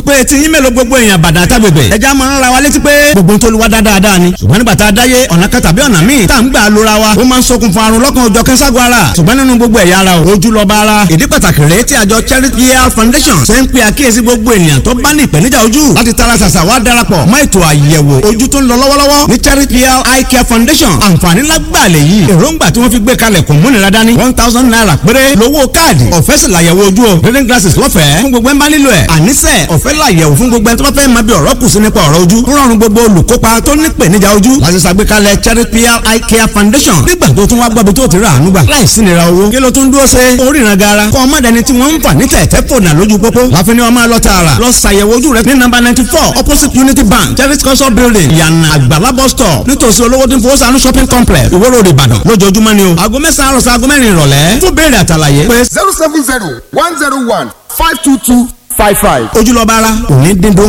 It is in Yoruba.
wípé tí yín mélòó gbogbo èèyàn bàdà àtàgbègbè ẹja máa ń ra wa létí pé gbogbo ń tolúwa dáadáa ni ṣùgbọ́n nígbà tá a dáyé ọ̀nà kan tàbí ọ̀nà míì tá à ń gbà lóra wa ó máa ń ṣokùnfà àrùn lọ́kàn ọjọ́ kẹ́sàgọ́ ara ṣùgbọ́n nínú gbogbo ẹ̀yà ara ojú lọ́ba ara ìdí pàtàkì rèé tí àjọ Charity Health Foundation ṣe ń pe àkíyèsí gbogbo ènìyàn tó bá ní ìpèníjà ojú láti tara ṣàṣà wá darapọ̀ mọ́ ètò àyẹ̀wò ojú tó ń lọ lọ́wọ́lọ́wọ́ ní Charity Health Eye Care Foundation àǹfààní lágbàlẹ̀ yìí èròǹgbà tí wọ́n fi gbé kalẹ̀ kò múnira dání one thousand naira péré lówó káàdì ọ̀fẹ́ sì làyẹ̀wò ojú o reading glasses lọ́fẹ̀ẹ́ fún gbogbo ẹ̀ ń bá nílò ẹ̀ àníṣe ọ̀fẹ́ làyẹ̀wò fún gbogbo ẹ̀ tó bá fẹ́ máa bí ọ̀rọ̀ kù sí nípa ọ̀rọ̀ ojú ń rọrùn gbogbo olùkópa tó ní ìpèníjà ojú láti ṣàgbékalẹ̀ Charity Eye Care Foundation nígbà tó tún wá gbọ́ bí tó ti rà àánú gbà láìsí nira owó kí ló tún dúró ṣe oríran gara kọ́ ọmọ dẹni tí wọ́n ń fà ní tẹ̀tẹ̀ fònà lójú pópó láfin ni wọ́n máa lọ tààrà lọ ṣàyẹ̀wò ojú rẹ ní nọ́mbà ninety four opposite Unity Bank Charity Culture Building ìyànà àgbàlá bus stop nítòsí olówó tí ń fowó sànú shopping complex Ìwó Road Ìbàdàn lójoojúmọ́ ni o aago mẹ́sàn-án àròsọ aago mẹ́rin ìrọ̀lẹ́ fún béèrè àtàlàyé pé zero seven zero one zero one five two two five five. ojúlọ́ba ara òní dín dó